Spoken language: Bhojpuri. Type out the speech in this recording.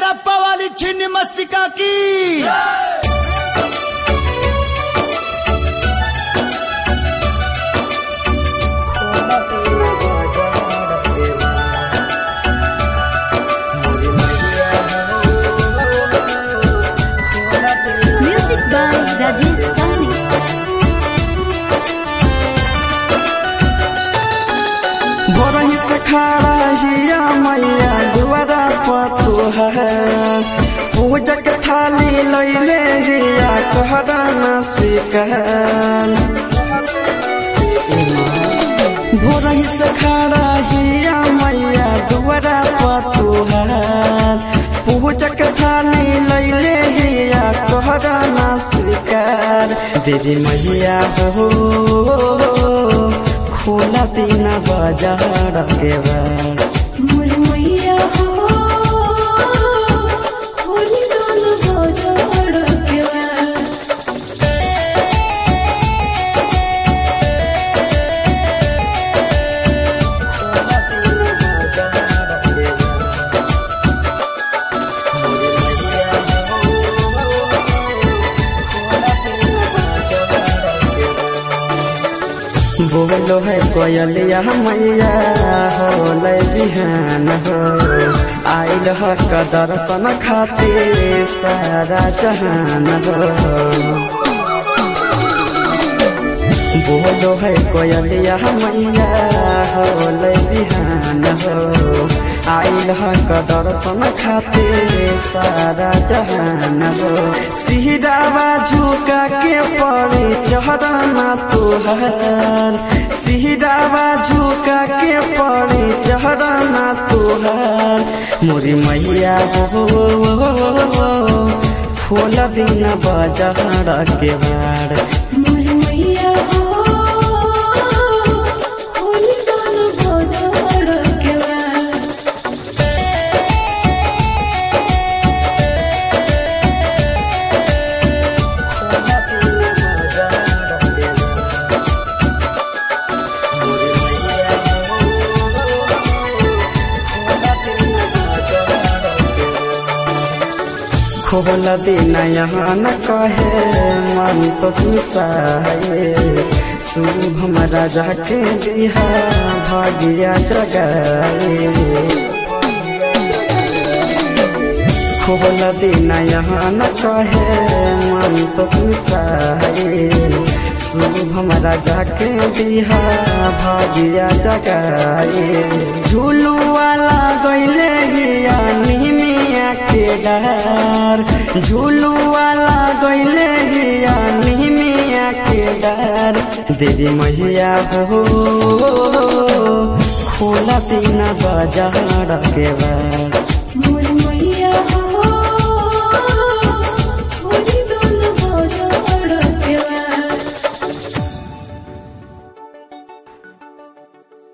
रप्पा वाली छिन्न मस्तिका की Music by Rajesh Sani. बोरही से खड़ा हिया मैया दुआरा पतु है पूजक थाली लैले हिया कहरा न स्वीकार भोरही से खड़ा हिया मैया दुआरा पतु है पूजक थाली लैले हिया कहरा न स्वीकार देवी मैया हो खोला तीन बाजार के बार मुरमैया हो होली दोनों बाजार के बार बोलो है कोयलिया मैया हो ले बिहान हो आइल ह क दर्शन खातिर सारा जहान हो बोलो है कोयलिया मैया हो ले बिहान हो आइल ह क दर्शन खातिर सारा जहान हो सिहरावा झुका के पड़े चढ़ना तुहर सिहरावा झुका के पड़े चढ़ना तुहर मोरी मैया हो खोल दिन बजहर के बार मुरमैया हो होली दोनों बाजार के बार खोल दिन यहाँ न कहे मन तो सुसाए शुभ राजा के दिहा भाग्या जगाए खोल दिन यहाँ न कहे मन तो सुसाए शुभ राजा के दिहा भाग्या जगाए झूलू वाला गैले गिया निमिया के डार झूलू वाला गैले गिया निमिया के डार देवी मैया हो खोला तीन बाजार के बार